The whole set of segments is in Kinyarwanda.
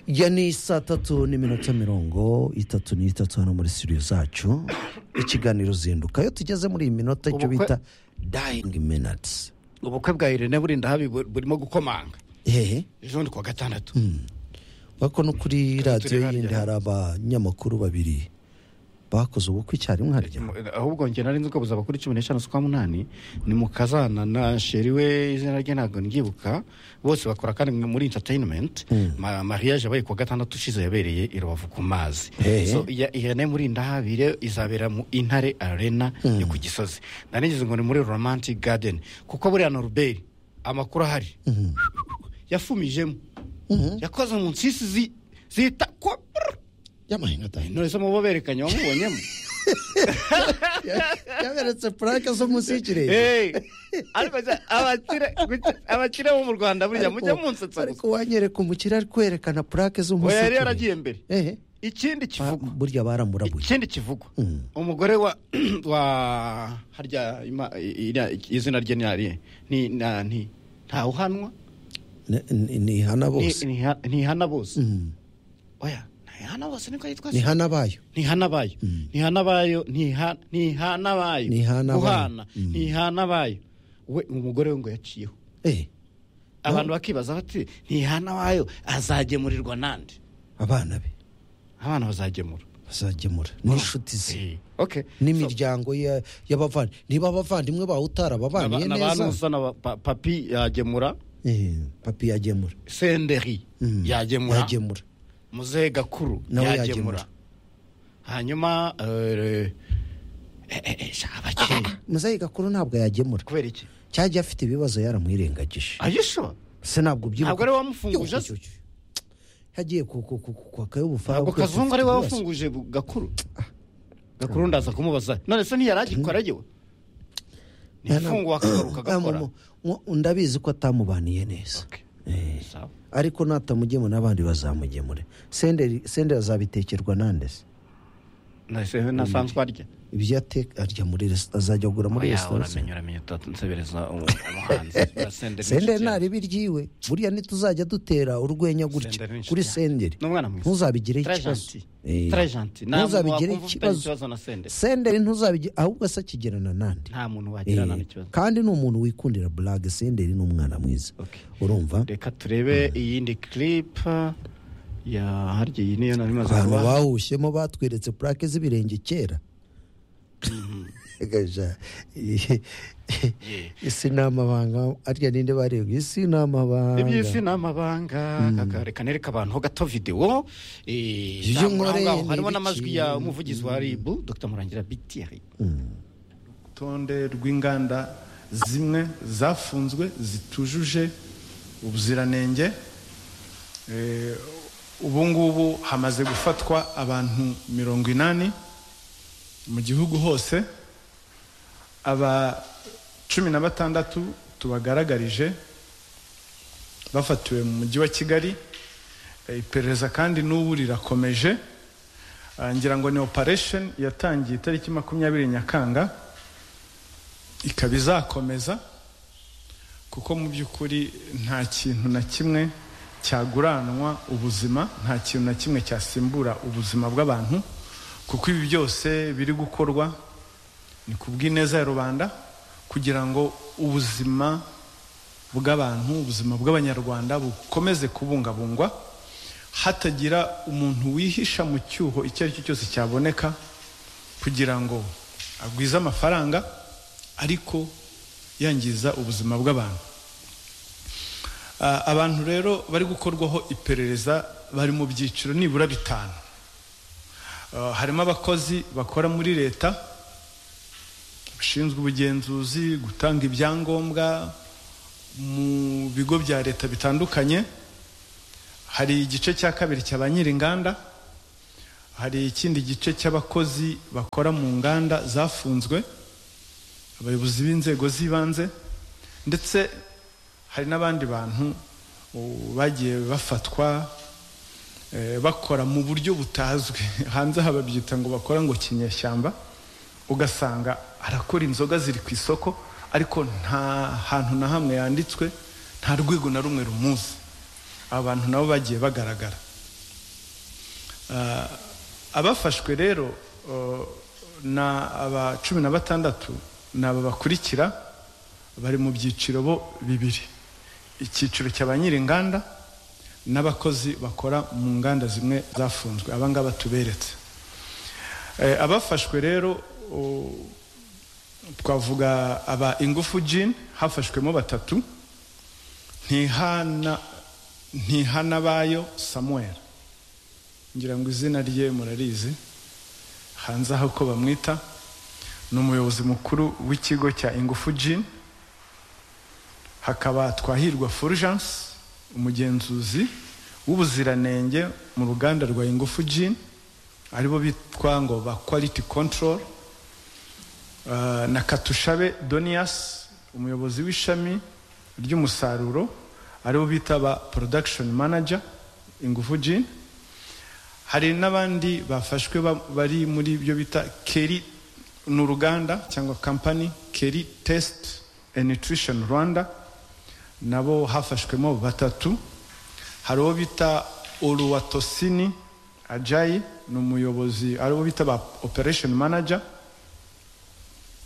ya ni saa tatu n'iminota mirongo itatu n'itatu hano muri studio zacu ikiganiro zinduka iyo tugeze muri iyi minota icyo Ubukwe- bita dayingi minatisi ubukwe bwa irene burinda habi bu- burimo gukomanga hehe ejo ni kuwa gatandatu bako no kuri radiyo harya. yindi hari abanyamakuru babiri bakoze ubukwe icyarimwe harya ahubwo njye nari nzi ko buzaba kuri cumi n'eshanu z'ukwa munani ni mu kazana na sheri we izina rye ntabwo ndyibuka bose bakora kandi muri entertainment Ma- mariage yabaye kuwa gatandatu ushize yabereye i rubavu ku mazi Hey. So, iya- ihene muri ndahabire izabera mu intare arena yo ku gisozi nanigeze ngo ni muri romantic garden kuko buriya na ruberi amakuru ahari yafumijemo yakoze mu nsisi zi- zita ko y'amahinga dayingi intore z'amababa berekanye wamubonyemo yaberetse purake zo munsi y'ikirere Hey, ariko abakire abakire bo mu Rwanda burya mujya Ariko- munsetsa ariko gusa. wanyereka umukire ari kwerekana purake zo munsi Oya yari y'ikirere. yaragiye mbere. ehe Ikindi kivugwa. burya baramurabuye Ikindi kivugwa. Mm. Umugore wa wa harya ima- i- i- izina rye ni ari ni na- ni ntawuhanwa Ne- ni ni hana bose ni hana bose. Mm. Oya ni hana bose niko yitwa. ni hana bayo ntihanabayo ntihanabayo ntiha- ntihanabayo Ntihanabayo. guhana Mm. ntihanabayo we umugore we ngo yaciyeho ehe abantu bakibaza bati ntihanabayo azagemurirwa nande abana be abana bazagemura bazagemura n'inshuti ze okay So, n'imiryango ya- y'abavandimwe niba abavandimwe bawe utarababaniye aba- ni abantu neza gusa na pa- papi yagemura Eh, papi yagemura senderi Mm. yagemura yagemura muzehe gakuru Nawe yagemura yagemura. hanyuma eh, eh, eh, eh, sha, abakene muzehe gakuru ntabwo yagemura kubera iki cyajya afite ibibazo yaramwirengagije ayisho se ntabwo ubyibuka Ntabwo ari we wamufunguje Yo, se? yo, yo. yagiye ku- ku- ku- ku- kwaka y'ubufara ntabwo kuko afite kazungu ari we ibibazo. wafunguje bu- gakuru gakuru ndaza kumubaza none se ntiyari agikora yewe ntifunguwe akagaruka Ah, agakora mu- mu- mu- ndabizi ko atamubaniye neza Okay. Sawa. ariko natamugemura n'abandi bazamugemure senderi senderi azabitekerwa nande se nahise nasanzwe arya ibyo yateka arya muri resitora azajya kugura muri Oya, resitora se uramenye uramenye tutansebereza umuhanzi Senderi ni senderi inshuti yanjye. ntareba iryiwe burya ntituzajya dutera urwenya gutya Senderi ni inshuti kuri yanjye. senderi Ni umwana mwiza. ntuzabigireho Très ikibazo gentil. Eh, Très gentil. Nta muntu ntuzabigireho wakumva ufitanye ikibazo ikibazo na Senderi. senderi ntuzabigire ahubwo se akigirana n'andi nta muntu wagirana Eh, n'ikibazo kandi ni umuntu wikundira burage senderi ni umwana mwiza Okay. urumva reka turebe iyindi clip ya harya iyi niyo nari maze abantu kuba bawushyemo batweretse purake z'ibirenge kera Gaja, eh, isi ni amabanga arya ninde bareba isi ni amabanga iby'isi ni amabanga Kaka, reka nereka abantu ho gato videwo eh, Ibyo zamuka aho nkoreye ngaho. ni harimo ibiki? n'amajwi ya umuvugizi wa ribu dr murangira bitiyeri urutonde rw'inganda zimwe zafunzwe zitujuje ubuziranenge Eh, ubu ngubu hamaze gufatwa abantu mirongo inani mu gihugu hose aba cumi na batandatu tubagaragarije bafatiwe mu mujyi wa kigali Eh, iperereza kandi n'ubu rirakomeje Ah, ngira ngo ni operation yatangiye itariki makumyabiri nyakanga ikaba izakomeza kuko mu by'ukuri nta kintu na kimwe cyaguranwa ubuzima nta kintu na kimwe cyasimbura ubuzima bw'abantu kuko ibi byose biri gukorwa ni ku bw'ineza ya rubanda kugira ngo ubuzima bw'abantu ubuzima bw'abanyarwanda bukomeze kubungabungwa hatagira umuntu wihisha mu cyuho icyo ari cyo cyose cyaboneka kugira ngo agwize amafaranga ariko yangiza ubuzima bw'abantu Ah, abantu rero bari gukorwaho iperereza bari mu byiciro nibura bitanu Ah, harimo abakozi bakora muri leta bashinzwe ubugenzuzi gutanga ibyangombwa mu bigo bya leta bitandukanye hari igice cya kabiri cya ba nyir'inganda hari ikindi gice cy'abakozi bakora mu nganda zafunzwe abayobozi b'inzego z'ibanze ndetse hari n'abandi bantu u- bagiye bafatwa eh, bakora mu buryo butazwi hanze aha babyita ngo bakora ngo kinyeshyamba ugasanga arakora inzoga ziri ku isoko ariko nta hantu na hamwe yanditswe nta rwego na rumwe rumuzi aba bantu nabo bagiye bagaragara Ah, abafashwe rero oh, ni aba cumi na batandatu ni aba bakurikira bari mu byiciro bo bibiri icyiciro cya ba nyir'inganda n'abakozi bakora mu nganda zimwe zafunzwe abangaba tuberetse Eh, abafashwe rero oh, twavuga aba ingufu jin hafashwemo batatu ntihana ntihanabayo samuel ngira ngo izina rye murarizi hanze aho ko bamwita ni umuyobozi mukuru w'ikigo cya ingufu jin hakaba twahirwa fulgence umugenzuzi w'ubuziranenge mu ruganda rwa ingufu jin aribo bitwa ngo ba quality control Uh, na katushabe donias umuyobozi w'ishami ry'umusaruro aribo bita ba production manager ingufu jin hari n'abandi bafashwe ba- bari muri ibyo bita keri ni uruganda cyangwa company keri test and nutrition rwanda nabo hafashwemo batatu hari uwo bita oruwatosini ajayi ni umuyobozi ari uwo bita ba operation manager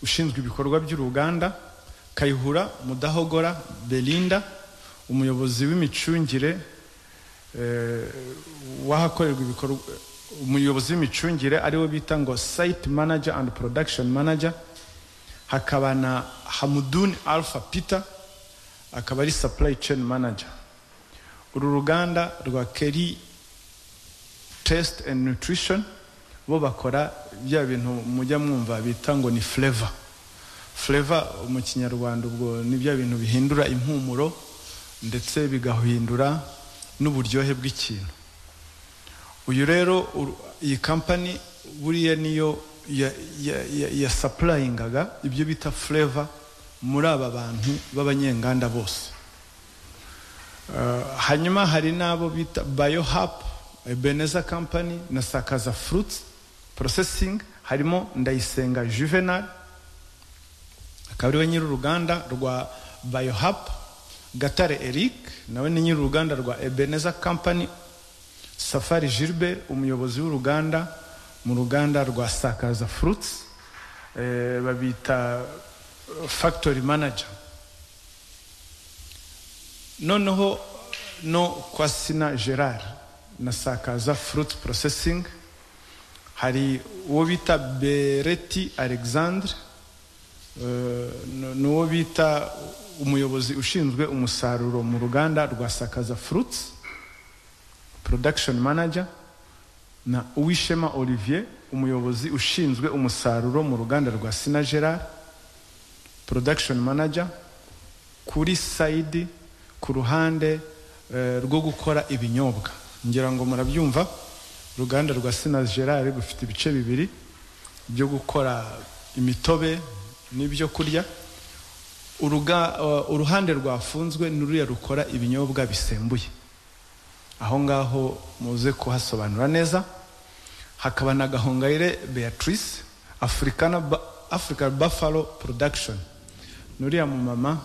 ushinzwe ibikorwa by'uruganda kayihura mudahogora belinda umuyobozi w'imicungire eh, w'ahakorerwa ibikorwa umuyobozi w'imicungire ariwe bita ngo site manager and production manager hakaba na hamudun alpha peter akaba ari supply chain manager uru ruganda rwa keri test and nutrition bo bakora bya bintu mujya mwumva bita ngo ni flavor flavor mu kinyarwanda ubwo ni bya bintu bihindura impumuro ndetse bigahindura n'uburyohe bw'ikintu uyu rero uru- iyi kampani buriya niyo ya- ya- ya- ya sapurayingaga ibyo bita flavor muri aba bantu b'abanyenganda bose Uh, hanyuma hari n'abo bita bayohap beneza company na sakaza fruits processing harimo ndayisenga juvenal akaba ariwe nyir'uruganda rwa bayohap gatare eric nawe ni nyir'uruganda rwa ebeneza company safari gilbert umuyobozi w'uruganda mu ruganda rwa sakaza fruits eh, babita eh, factory manager noneho no kwa sina gerard na sakaza fruit processing hari uwo bita bereti alexandre eh, n- n'uwo bita umuyobozi ushinzwe umusaruro mu ruganda rwa sakaza fruits production manager na uwishema olivier umuyobozi ushinzwe umusaruro mu ruganda rwa sina gerard production manager kuri sayidi ku ruhande eh, rwo gukora ibinyobwa ngira ngo murabyumva uruganda rwa sina gerard rufite ibice bibiri byo gukora imitobe n'ibyo kurya Uruga- eh, uruhande rwafunzwe ni ruriya rukora ibinyobwa bisembuye aho ngaho muze kuhasobanura neza hakaba na gahongayire beatrice africana Ba- african buffalo production ni uriya mumama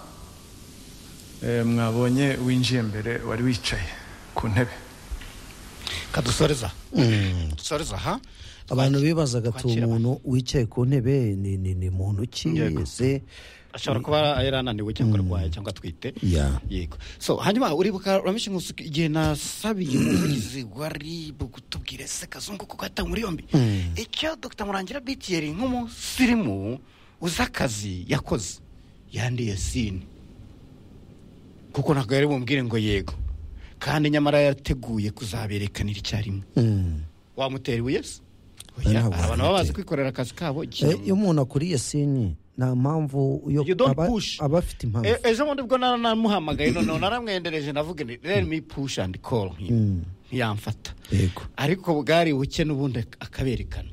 Eh, mwabonye winjiye mbere wari wicaye ku ntebe kadusoreza dusoreza aha abantu bibazaga ati uwo kwakira muntu wicaye ku ntebe ni ni ni muntu ki Yego. ese ashobora kuba yari ananiwe cyangwa arwaye cyangwa atwite Yeah. yego so hanyuma uribuka uramisha inkusi igihe nasabiye umuvugizi wa rib kutubwira ese kazungu kuko yatawe muri yombi icyo dr murangira bitiyeri nk'umusirimu uzi akazi yakoze yandiye sini kuko ntabwo yari bumbwire ngo yego kandi nyamara yateguye kuzaberekanira icyarimwe Mm. wamutera ibuye se Oya, Oya, abantu baba bazi wamutera. kwikorera akazi kabo Eh, iyo umuntu akuriye sini nta mpamvu yo You don't aba push. aba afite impamvu E- ejo bundi bwo nara namuhamagaye noneho naramwendereje navuga nti let me push and call him ntiyamfata yego ariko bwari buke n'ubundi akaberekana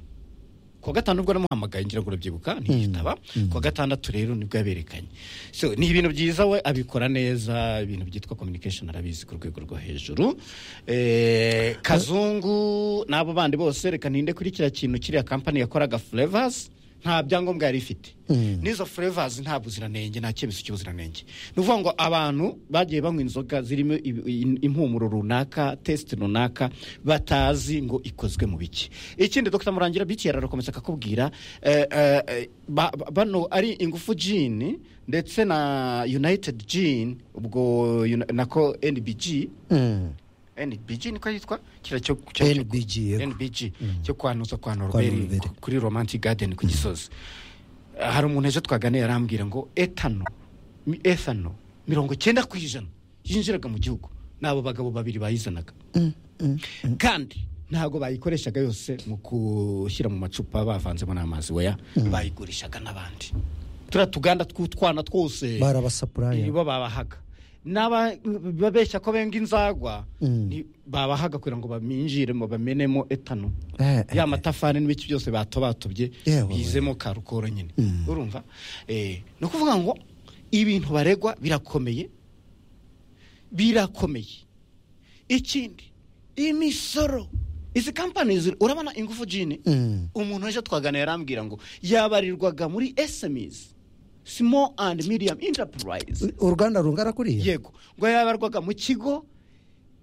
ku wa gatanu ubwo namuhamagaye ngira ngo urabyibuka ntiyitaba ku wa gatandatu rero nibwo yaberekanye so ni ibintu byiza we abikora neza ibintu byitwa communication arabizi ku rwego rwo hejuru Eh, kazungu n'abo bandi bose reka ninde kuri kiriya kintu kiriya kampani yakoraga flavors nta byangombwa yari ifite n'izo furevazi nta buziranenge nta cyemezo cy'ubuziranenge ni ukuvuga ngo abantu bagiye banywa inzoga zirimo ibi- i- impumuro runaka tesite runaka batazi ngo ikozwe mu biki ikindi dr murangira bityo yarakomeza akakubwira eh, eh, eh, ba- ba- bano ari ingufu jini ndetse na united jini ubwo yuna- nako nbg NBG niko yitwa kira cyo cyo- cyo- NBG, yego. NBG cyo kwanuza kwa Norbert. Norbert ku- kuri Romantic Garden ku Gisozi hari umuntu ejo twaganiye arambwira ngo etano mi- ethano mirongo cyenda ku ijana yinjiraga mu gihugu n'abo bagabo babiri bayizanaga kandi ntabwo bayikoreshaga yose mu gushyira mu macupa bavanzemo n'amazi weya bayigurishaga n'abandi turiya tuganda tw'utwana twose barabasapuraya nibo babahaga n'aba babeshya ko benga inzagwa ni- babahaga kugira ngo baminjiremo bamenemo etano Eh, eh, ya matafari n'ibiki byose batobatobye Yewe we. bizemo karukoro nyine urumva Eh, ni ukuvuga ngo ibintu baregwa birakomeye birakomeye ikindi imisoro izi kampani ziri- urabona ingufu jini Mm. umuntu ejo twagana yarambwira ngo yabarirwaga muri smes small and medium enterprise uruganda rungana kuriya yego ngo yabarwaga mu kigo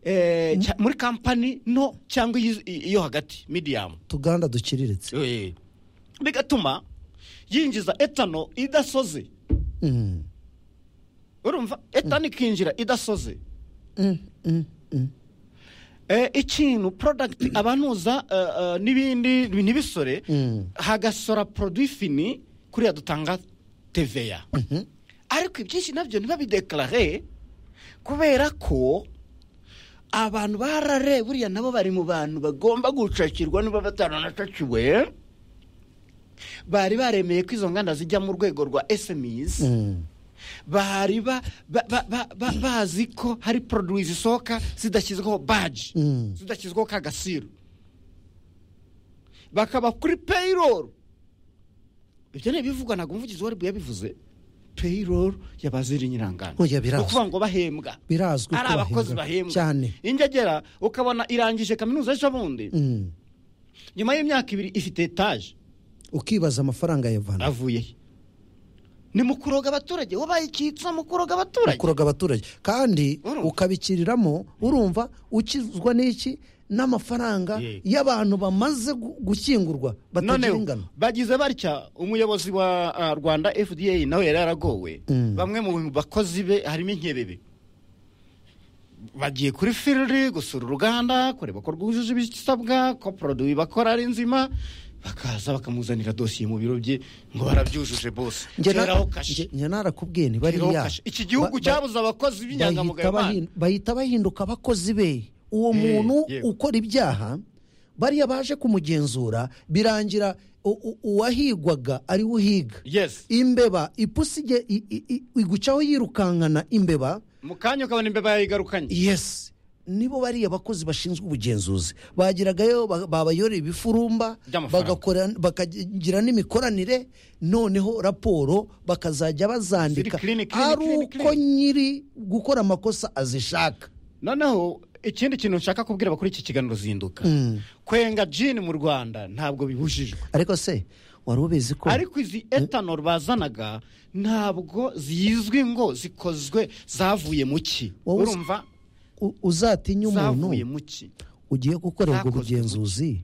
eh, cya- muri kampani nto cyangwa iyi- iyo hagati medium tuganda dukiriritse Eh, bigatuma yinjiza etano idasoze Mm. urumva etano ikinjira idasoze Mm, mm, mm. Eh, ikintu product abanuza eh, eh, n'ibindi ntibisore Mm. hagasora produit fini kuriya dutanga TVA ariko ibyinshi nabyo ntibabidekarare kubera ko abantu barare buriya nabo bari mu bantu bagomba gucakirwa niba bataranacakiwe bari baremeye ko izo nganda zijya mu rwego rwa SMEs Mm. bari ba- ba- ba- ba- ba- bazi ko hari produwi zisohoka zidashyizweho baji Mm. zidashyizweho ka gasiro bakaba kuri payroll ibyo ni ibivugwa ntabwo umuvugizi wari yabivuze payroll y'abaziri nyirangana Oya, birazwi. ukuvuga ngo bahembwa Birazwi ko ari bahembwa. abakozi bahembwa Cyane. ingegera ukabona irangije kaminuza ejo bundi Mm. nyuma y'imyaka ibiri ifite etaje ukibaza amafaranga yavana avuye he? ni mu kuroga abaturage wabaye icyitsa mu kuroga abaturage kuroga abaturage kandi Urumva. ukabikiriramo urumva ukizwa n'iki n'amafaranga Ye. y'abantu bamaze gu- gushyingurwa batagira ingano noneho bagize batya umuyobozi wa ah, rwanda fda nawe yari yaragowe Mm. bamwe mu bakozi be harimo inkebebe bagiye kuri firiri gusura uruganda kureba ko rwujuje ibisabwa ko poroduwi bakora ari nzima bakaza bakamuzanira dosiye mu biro bye ngo barabyujuje bose Njye na- teraho kashe njye- njye narakubwiye nti teraho bariya kashe. iki ba- gihugu ba- cyabuze abakozi b'inyangamugayo bahita bana. bahin- bahita bahinduka abakozi be uwo Eh, muntu yewe. ukora ibyaha bariya baje kumugenzura birangira u- u- uwahigwaga ari we uhiga yes imbeba ipusi ige- i- i- i- igucaho yirukankana imbeba mu kanya ukabona imbeba yayigarukanye yes nibo bariya bakozi bashinzwe ubugenzuzi bagiragayo ba- babayora ibifurumba By'amafaranga. bagakora- bakagira n'imikoranire noneho raporo bakazajya bazandika Ziri clean, clean, ari clean, uko clean. nyiri gukora amakosa azishaka noneho ikindi kintu nshaka kubwira abakora iki kiganiro zinduka kwenga jini mu rwanda ntabwo bibujijwe ariko se wari ubizi ko ariko izi etanol bazanaga ntabwo zizwi ngo zikozwe zavuye mu ki Wowe uzi- urumva u- uzatinya zavuye umuntu mu ki ugiye gukorerwa zakozwe mu ubugenzuzi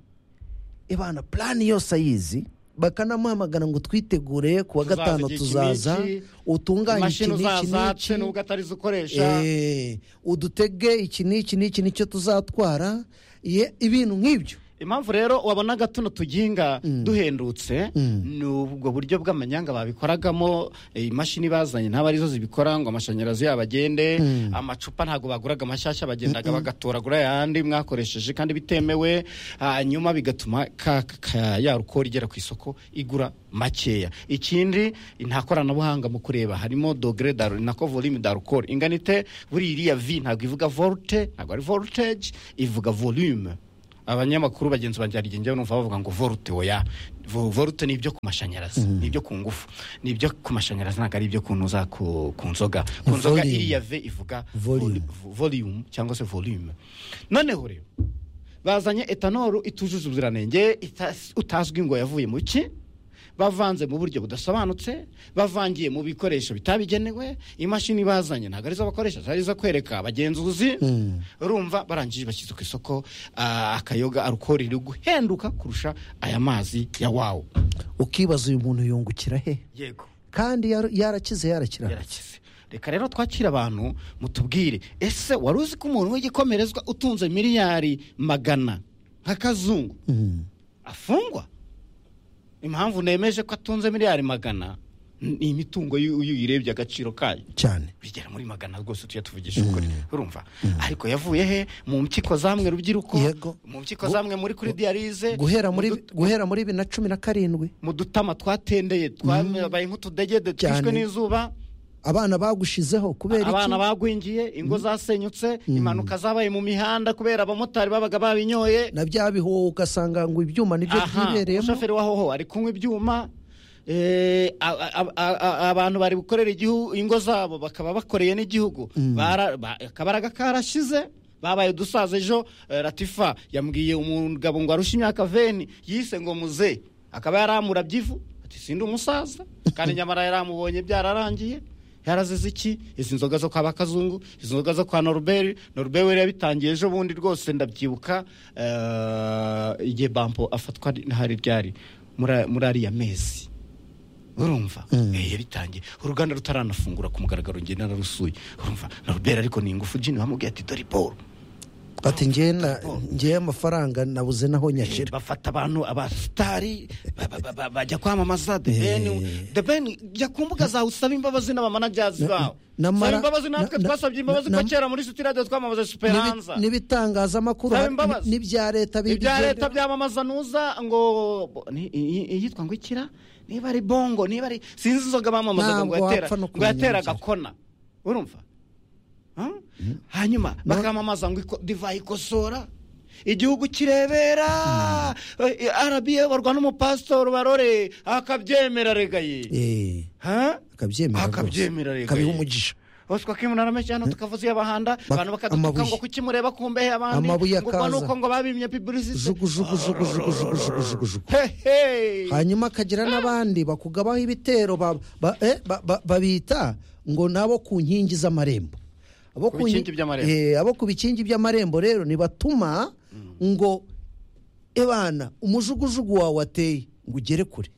ibana plani yose ayizi bakanamuhamagara ngo twitegure ku wa Tuzaza gatanu igihe tuzaza iki n'iki, utunganye iki imashini n'iki uzazace n'iki nubwo atari zo ukoresha Eh, udutege iki n'iki n'iki nicyo tuzatwara ye- ibintu nk'ibyo impamvu rero wabonaga tuno tuginga duhendutse ni ubwo buryo bw'amanyanga babikoragamo eh, imashini bazanye ntabwo arizo zibikora ngo amashanyarazi yabo agende amacupa ntabwo baguraga amashyashya bagendaga bagatoragura ayandi mwakoresheje kandi bitemewe hanyuma bigatuma ka, ka, ya rukora igera ku isoko igura makeya ikindi nta koranabuhanga mu kureba harimo dogere da nako volume da rukora inganite buriya iriya vi ntabwo ivuga volte ntabwo ari voltage ivuga volume abanyamakuru bagenzi banjye hari igihe njyewe numva bavuga ngo vorute oya Vo- vorute ni ibyo ku mashanyarazi ni ibyo ku ngufu ni ibyo ku mashanyarazi ntabwo ari ibyo kunuza ku, ku nzoga ku nzoga Volume. iriya ve ivuga Volume. volu- volume cyangwa se volume noneho rero bazanye etanolu itujuje ubuziranenge ita- utazwi ngo yavuye mu ki bavanze mu buryo budasobanutse bavangiye mu bikoresho bitabigenewe imashini bazanye ntabwo arizo bakoresha zari izo kwereka abagenzuzi urumva barangije bashyize ku isoko ah, akayoga arukoro iri guhenduka kurusha aya mazi ya wawu ukibaza uyu muntu yungukira he yego kandi yar- yarakize yarakira yarakize reka rero twakire abantu mutubwire ese wari uzi ko umuntu w'igikomerezwa utunze miliyari magana nk'akazungu afungwa impamvu nemeje ko atunze miliyari magana ni imitungo y'u- iyo uyirebye agaciro kayo cyane bigera muri magana rwose tujya tuvugisha ukuri urumva ariko yavuye he mu mpyiko zamwe rubyiruko Yego. mu mpyiko zamwe muri kuri diyarize guhera muri mu dut- guhera muri bibiri na cumi na karindwi mu dutama twatendeye twabaye nk'utudegede Cyane. twishwe n'izuba abana bagushizeho kubera abana iki bagwingiye ingo zasenyutse impanuka zabaye mu mihanda kubera abamotari babaga babinyoye na bya bihuha ugasanga ngo ibyuma nibyo Aha, byibereyemo umushoferi wa hoho ari kunywa ibyuma eh, a- a- a- a- abantu bari gukorera igihu- ingo zabo bakaba bakoreye n'igihugu Bara- ba- akabaraga karashize babaye udusaza ejo eh, latifa yambwiye umugabo ngo arushe imyaka veni yise ngo muze akaba yaramurabye ivu ati sindi umusaza kandi nyamara yaramubonye byararangiye yarazize iki izi nzoga zo kwa bakazungu izi nzoga zo kwa noruberi noruberi yari yabitangiye ejo bundi rwose ndabyibuka eh, igihe bampo afatwa ntihari ryari muri- muri ariya mezi urumva Eh, yabitangiye uruganda rutaranafungura ku mugaragaro ngenda narusuye urumva noruberi ariko ni ingufu jini bamubwiye ati dore boro ati ngewe na- ngewe amafaranga nabuze naho nyashyira bafata abantu abasitari ba- ba- ba- ba- bajya kwamamaza the ben the ben jya ku mbuga zawe usabe imbabazi n'abamanajazi bawe namara- saba imbabazi natwe na- na- twasabye imbabazi na- ko kera muri siti radiyo twamamaza N'ibi- superanza n'ibitangazamakuru Saba hari- imbabazi. n'ibya leta bibi- ibya leta byamamaza nuza ngo bo- ni- i- i- iyitwa ngo ikira niba ari bongo niba ari sinzi inzoga bamamazaga ngo Ntabwo yatera wapfa no ngo kumenya yatera agakona urumva Ha? hanyuma bakamamaza ngo iko- divayi ikosora igihugu kirebera Eh, arabiye barwa n'umupasitori barore akabyemera regaye Eh, Ha? akabyemera rwose. Akabyemera rega kabiha ye. umugisha hoswa kimurara menshi hano tukavuze iy'abahanda Ba- abantu bakadutuka amabuye. ngo kuki mureba ku mbehe abandi Amabuye ngo ubwo ni akaza. uko ngo babimye piburisite jugu jugu jugu jugu jugu jugu jugu jugu hehe hanyuma akagira n'abandi bakugabaho ibitero ba- ba- eh, ba- ba- babita ngo nabo ku nkingi z'amarembo abo Ku nki- bikingi by'amarembo. Eh, abo ku bikingi by'amarembo rero nibatuma ngo ebana umujugujugu wawe wateye ngo ugere kure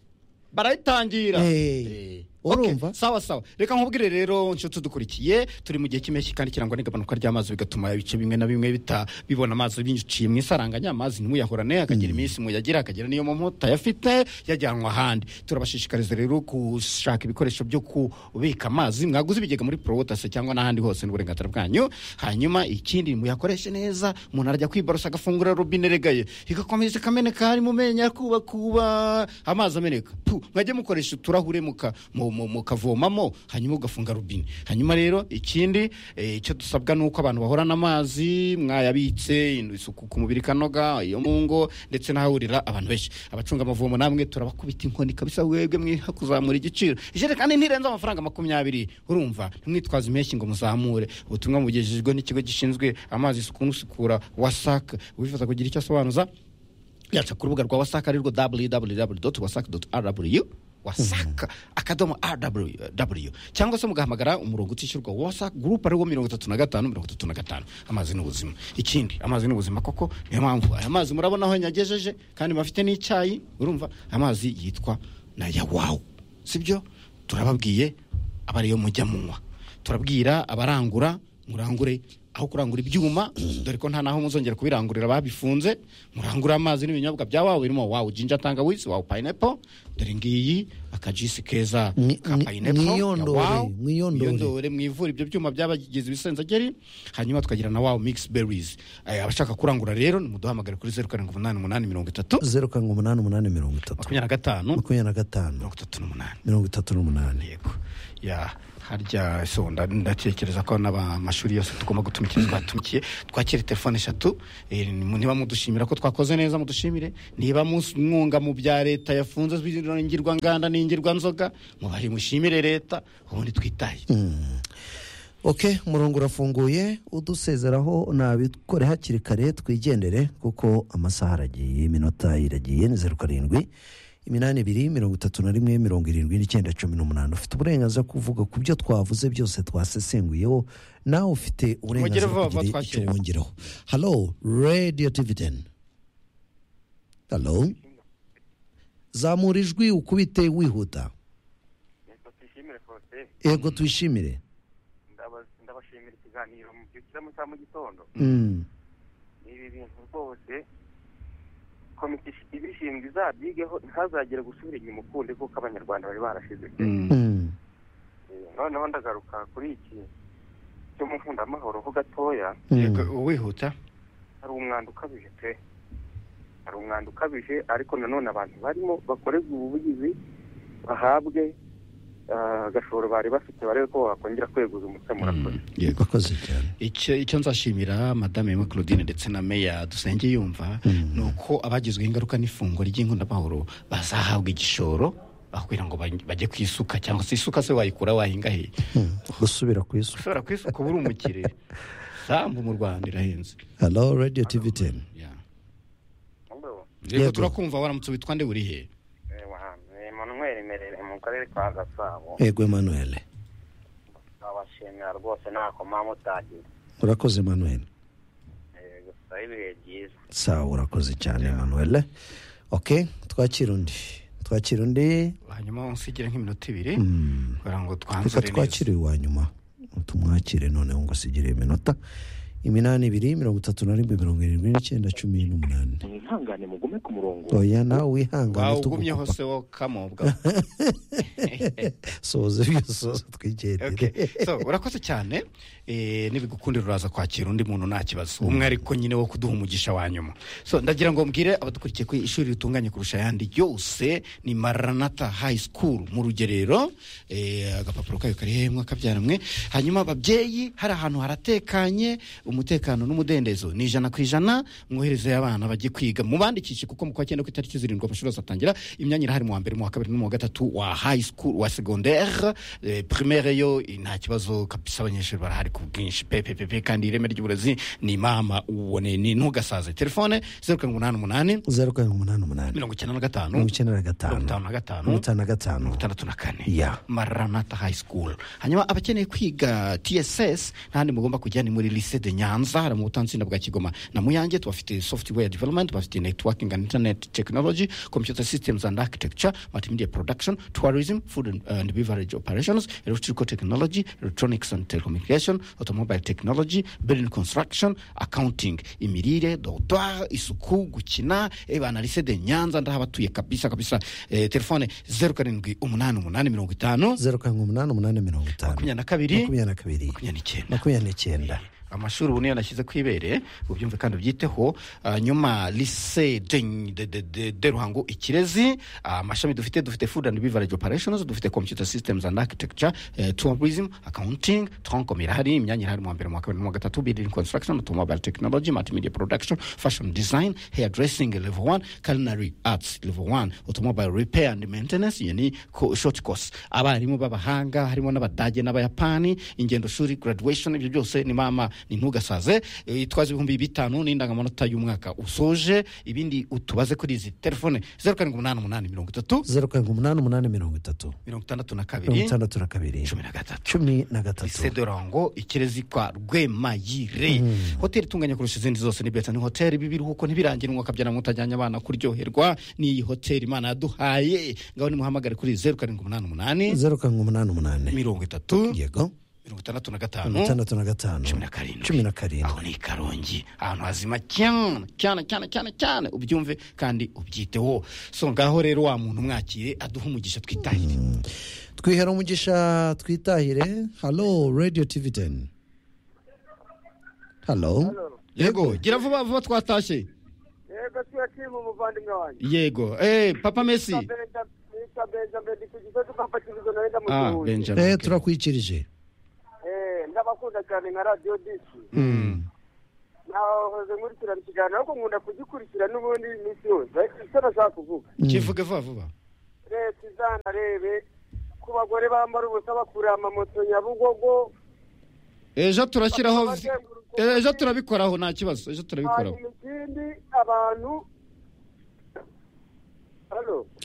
barayitangira Eh, Eh. urumva? Okay, sawa sawa reka nkubwire rero nshuti dukurikiye turi mu gihe cy'impeshyi kandi kirangwa n'igabanuka ry'amazi bigatuma ibice bimwe na bimwe bita bibona amazi binyuciye mu isaranganya amazi ntimuyahorane akagira iminsi muyagira akagira n'iyo mu mota yafite yajyanwa ahandi turabashishikariza rero gushaka ibikoresho byo kubika amazi mwaguze ibigega muri porowotase cyangwa n'ahandi hose n'uburenganzira bwanyu hanyuma ikindi muyakoreshe neza umuntu arajya kwiborosa agafungura robine regaye igakomeza ikameneka harimo umenya kuba kuba amazi ameneka Puh, mwajya mukoresha uturahure muka- mu- mu- mukavomamo hanyuma ugafunga robine hanyuma rero ikindi eh, icyo dusabwa ni uko abantu bahorana amazi mwayabitse ino isuku ku mubiri ikanoga iyo mu ngo ndetse n'ahahurira abantu benshi abacunga amavomo namwe turabakubita inkoni kabisa webwe mwiha kuzamura igiciro ijerekani ntirenze amafaranga makumyabiri urumva ntimwitwaze impeshyi ngo muzamure ubutumwa bugejejwe n'ikigo gishinzwe amazi isuku n'usukura wasaka uwifuza kugira icyo asobanuza yaca ku rubuga rwa wasaka arirwo www.wasaka.rw wasaka akadomo rw cyangwa se mugahamagara umurongo utishyurwa wa wasaka gurupe ariwo mirongo itatu na gatanu mirongo itatu na gatanu amazi ni ubuzima ikindi amazi ni ubuzima koko niyo mpamvu aya mazi murabona aho yanyagejeje kandi bafite n'icyayi urumva amazi yitwa na yawawu sibyo turababwiye abariyo mujya munywa turabwira abarangura murangure aho kurangura ibyuma dore ko nta naho muzongera kubirangurira babifunze murangure amazi n'ibinyobwa bya wawe birimo wawe jinja tangawizi wawe pineapple dore ngiyi akajisi keza Mwi- ka mwi- pineapple ya mwiyondore, Wow. mwiyondore. mwiyondore mwivure ibyo byuma byabagize ibisenzageri hanyuma tukagira na wawe mix berries Eh, abashaka kurangura rero nimuduhamagare kuri zeru karindwi umunani umunani mirongo itatu zeru karindwi umunani umunani mirongo itatu makumyabiri na gatanu makumyabiri na gatanu mirongo itatu n'umunani mirongo itatu n'umunani yego ya harya so nda- ndatekereza ko n'amashuri yose tugomba gutumikira twatumikiye twakira telefone eshatu eh, niba mudushimira ko twakoze neza mudushimire niba mus- mwunga mu bya leta yafunze ingirwa nganda n'ingirwa nzoga mubari mushimire leta ubundi twitaye ok umurongo urafunguye udusezeraho nabikore hakiri kare twigendere kuko amasaha aragiye iminota iragiye ni zeru karindwi iminani ibiri mirongo itatu na rimwe mirongo irindwi n'icyenda cumi n'umunani ufite uburenganzira bwo kuvuga ku byo twavuze byose twasesenguyeho nawe ufite uburenganzira bwo vuba vuba kugira icyo twakire. wongeraho halo radiyo dividen halo zamura ijwi ukubite wihuta yego tuyishimire kose yego twishimire Ndaba- ndabashimira ikiganiro mubyukira mu cya mu gitondo Mm. ni ibi bintu rwose komite ish- ibishinzwe izabyigeho ntazagere gusubira inyuma ukundi kuko abanyarwanda bari barashize kera. Mm. Eh, noneho ndagaruka kuri iki cyo mu nkundamahoro ho gatoya Mm. yego wihuta hari umwanda ukabije pe hari umwanda ukabije ariko nanone abantu barimo bakorerwa ubuvugizi bahabwe ah, agashoro bari bafite barebe ko bakongera kweguza umutwe murakoze yego bakoze cyane icyo icyo nzashimira madame Emma Claudine ndetse na meya dusenge yumva ni uko abagizweho ingaruka n'ifungwa ry'inkundamahoro bazahabwa igishoro aho kugira ngo baj- bajye ku isuka cyangwa se isuka se wayikura wahinga he gusubira ku isuku ushobora ku isuka uba uri umukire sambu mu rwanda irahenze halo radiyo tivi teni Ya. Mugabo. yego Yego. turakumva waramutse witwa nde uri he Eh, wahanze Emmanuel Merere mu karere ka Gasabo yego emanuel abashimira rwose nakoma mutagira urakoze emanuel Eh, gusa ibihe byiza sawa urakoze cyane emanuel ok twakira undi twakira undi hanyuma unsigire nk'iminota ibiri kugira ngo reka twanzure neza twakire uwa nyuma tumwakire noneho ngo asigire iminota iminani ibiri mirongo itatu na rimwe mirongo irindwi n'icyenda cumi n'umunani mwihangane mugume ku murongo oya nawe wihangane wawugumyeho tugukupa se wo kamobwa soza ibyosozo twigendere Okay. so urakoze cyane eh, nibigukundira uraza kwakira undi muntu nta kibazo umwe ariko nyine wo kuduha umugisha wa nyuma so ndagira ngo mbwire abadukurikiye ko ishuri ritunganye kurusha ayandi yose ni maranata high school mu rugerero eh, agapapuro kayo kari hemwe akabyaramwe hanyuma ababyeyi hari ahantu haratekanye umutekano n'umudendezo ni ijana ku ijana mwohereze abana bajye kwiga mubandikishe kuko mu kwa cyenda ku itariki zirindwi amashuri azatangira imyanya irahari mu wa mbere mu wa kabiri no mu wa gatatu wa high school wa secondaire eh, primaire yo eh, nta kibazo kabisa abanyeshuri barahari ku bwinshi pepepepe kandi ireme ry'uburezi ni mama ubone ni ntugasaze telefone zeru karindwi umunani umunani zeru karindwi umunani umunani mirongo icyenda na gatanu mirongo icyenda na gatanu mirongo itanu na gatanu mirongo itanu na gatanu itandatu na kane Ya. maranata high school hanyuma abakeneye kwiga tss ntahandi mugomba kujya ni muri lycée de nyanza hari mu butansinda bwa kigoma na muyange tubafite software development bafite networking and internet technology computer systems and architecture multimedia production tourism food and, and beverage operations electrical technology electronics and telecommunication automobile technology building construction accounting imirire dortoir isuku gukina eh, bana lycée de nyanza ndahabatuye kabisa kabisa eh, telefone zeru karindwi umunani umunani mirongo itanu zeru karindwi umunani umunani mirongo itanu makumyabiri na kabiri makumyabiri na kabiri makumyabiri n'icyenda makumyabiri n'icyenda amashuri ubu niyo nashyize ku ibere ubyumve kandi ubyiteho nyuma lise de, de, de, de, de ruhango ikirezi Ah, amashami dufite dufite food and beverage operations dufite computer systems and architecture eh, tourism accounting tronkom irahari imyanya irahari mu wa mbere mu wa kabiri no mu wa gatatu building construction automobile technology multimedia production fashion design hair dressing level 1 culinary arts level 1 automobile repair and maintenance iyo ni ko- short course abarimu b'abahanga harimo n'abadage n'abayapani ingendo shuri graduation ibyo byose ni mama ni ntugasaze Eh, itwaza ibihumbi bitanu n'indangamanota y'umwaka usoje ibindi utubaze kuri izi telefone zeru karindwi umunani umunani mirongo itatu zeru karindwi umunani umunani mirongo itatu mirongo itandatu na mirongo kabiri itandatu na kabiri cumi na gatatu cumi na gatatu isedorango ikirezi kwa rwemayire hoteli itunganya kurusha izindi zose ni betani hoteli bibiruhuko ntibirangire umwaka byana mutajyanye abana kuryoherwa n'iyi hoteli imana yaduhaye ngaho nimuhamagare kuri zeru karindwi umunani umunani zeru karindwi umunani umunani mirongo itatu yego mirongo itandatu na mirongo gatanu itandatu na gatanu cumi na karindwi. cumi na karindwi aho ni i karongi ahantu hazima cyane cyane cyane cyane cyane ubyumve kandi ubyiteho so ngaho rero wa muntu mwakire aduha umugisha twitahire twihera umugisha twitahire halo radiyo tivi teni halo yego gira vuba vuba twatashye yego tuyakima umuvandimwe wanjye yego eh papa messi nitwa benjamin ku gisozi papa kibizo nawe ah ndamusuhuje benjamin eh okay. turakwikirije Eh, ndabakunda cyane nka radiyo disi nahoze nkurikirana ikiganiro ariko nkunda kugikurikira n'ubundi iminsi yose ariko icyo nashaka kuvuga kivuge vuba vuba leta izanarebe ku bagore bambara ubusa bakurira amamoto nyabugogo ejo turashyiraho Bakaba bazenguruka- ejo turabikoraho nta kibazo ejo turabikoraho hanyuma ikindi abantu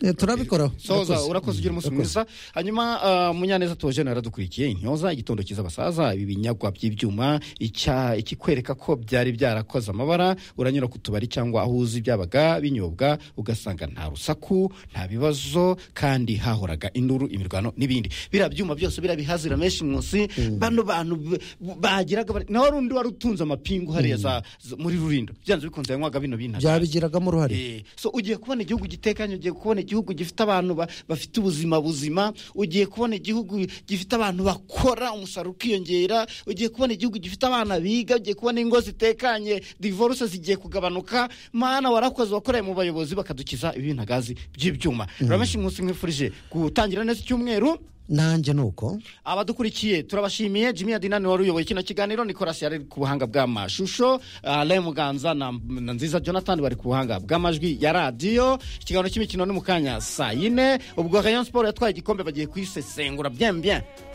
Eh, turabikoraho soza Urakoze. urakoze ugira umunsi Urakoze. mwiza hanyuma ah, munyaneza tuwaje yaradukurikiye intyoza igitondo cyiza abasaza ibi binyagwa by'ibyuma icya- ikikwereka ko byari byarakoze amabara uranyura ku tubari cyangwa aho uzi byabaga binyobwa ugasanga nta rusaku nta bibazo kandi hahoraga induru imirwano n'ibindi biriya byuma byose biriya bihazira menshi munsi bano bantu b- b- bagiraga bari- nawe rundi wari utunze amapingu hariya za- za- muri rurindo byanze bikunze yanywaga bino bintu byabigiragamo uruhare Eh, so ugiye kubona igihugu gitekanye ugiye kubona igihugu gifite abantu ba- bafite ubuzima buzima ugiye kubona igihugu gifite abantu bakora umusaruro ukiyongera ugiye kubona igihugu gifite abana biga ugiye kubona ingo zitekanye divorce zigiye kugabanuka mana warakoze wakoreye mu bayobozi bakadukiza ibintagazi by'ibyuma ruramenshi umunsi mwifurije gutangira neza icyumweru nanjye ni uko abadukurikiye turabashimiye jimmy adinani wari uyoboye kino kiganiro nicolas yari ku buhanga bw'amashusho alain muganza na, na nziza jonathan bari ku buhanga bw'amajwi ya radiyo ikiganiro cy'imikino ni mu kanya saa yine ubwo rayon sport yatwaye igikombe bagiye kuyisesengura bien bien